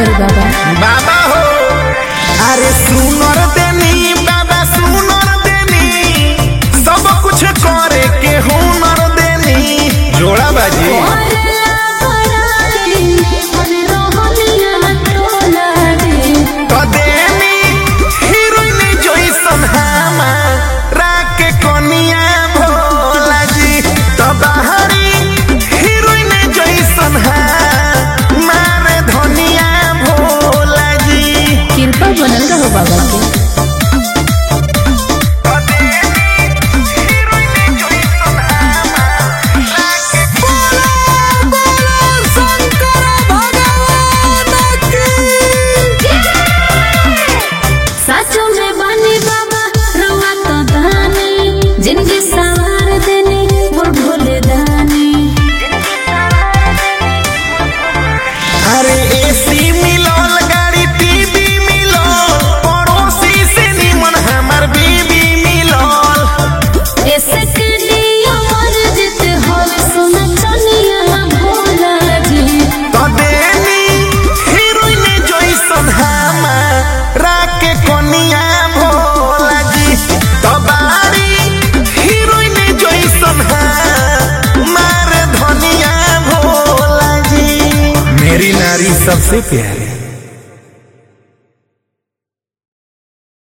करी बाबा बाबा हो अरे सुनर देनी बाबा सुनर देनी सब कुछ करे के हुनर देनी जोड़ा बाजी तो देनी हीरोइन जैसन हमारा के कनिया भोला जी तो बाहरी हीरोइन जैसन हमारे धनिया भोला जी कृपा बनल रहो बाबा के तो देनी हीरोइन जैसन हमारा के बोलो बोलो शंकर भगवान की साचो में बानी बाबा रवा तो दानी जिनके सवार देनी मोर भोले दानी अरे एसी मिलल गाड़ी टीवी मिलल पड़ोसी से निमन हमर बीबी मिलल ऐसे के दियो मर जित होवे सोना चनिया भोला जी तो देनी हीरोइन जैसन हमारा के कनिया भोला जी तो बारी हीरोइन जैसन हमारे धनिया भोला जी मेरी नारी सबसे प्यारी